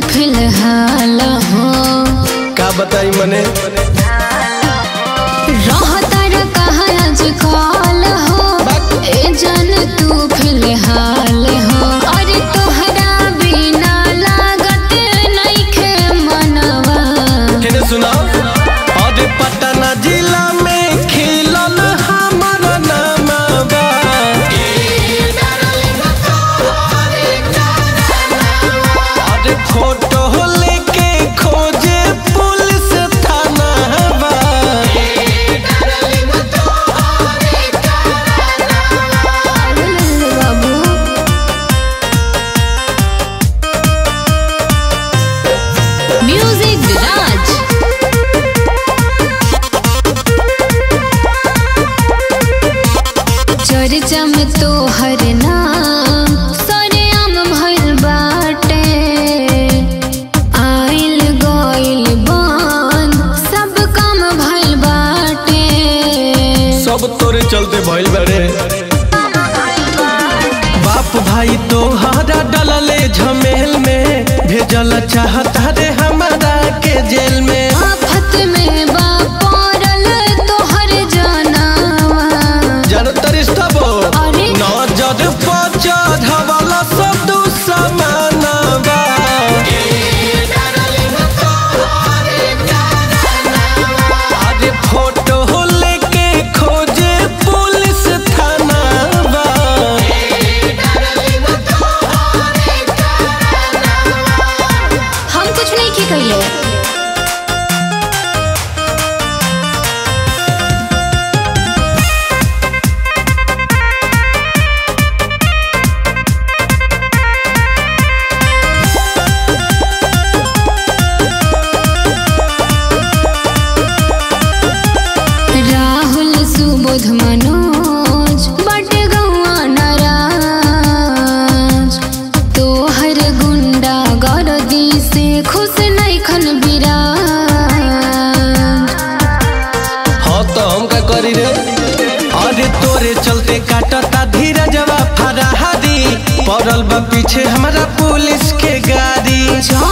फिलहाल हो का बताई मने रहतर कहा आजकल हो ए जन तू फिलहाल हो अरे तोहरा बिना लागत नइखे मनवा केने सुना अरे पटना जिला में खिलल हमर नामवा अरे फोटो लेके खोजे पुलिस थानावा अरे लल्ले बाबू म्यूजिक राज चर्चा में तो हर नाम सरेआम भइल बाटे आइल गइल बन सब काम भइल बाटे सब तोरे चलते भइल बड़े बाप भाई तो हरा डलले झमेल में भेजल चाहता रे हमारा के जेल में आफत में बा पड़ल तोहर जनावा जनता रिश्ता बो अरे। नजर पर चढ़वाला सब दुश्मनवा अरे फोटो लेके खोजे पुलिस थानावा हम कुछ नहीं की कहिए राहुल सुबोध मनोज बट गौआ नाराज तोहर गुंडा गर्दी से खुश नैखन बिराज हाँ तो हम का करी रे अरे तोरे चलते काटता धीरजवा फराहादी पड़ल बा पीछे हमारा पुलिस के गाड़ी जब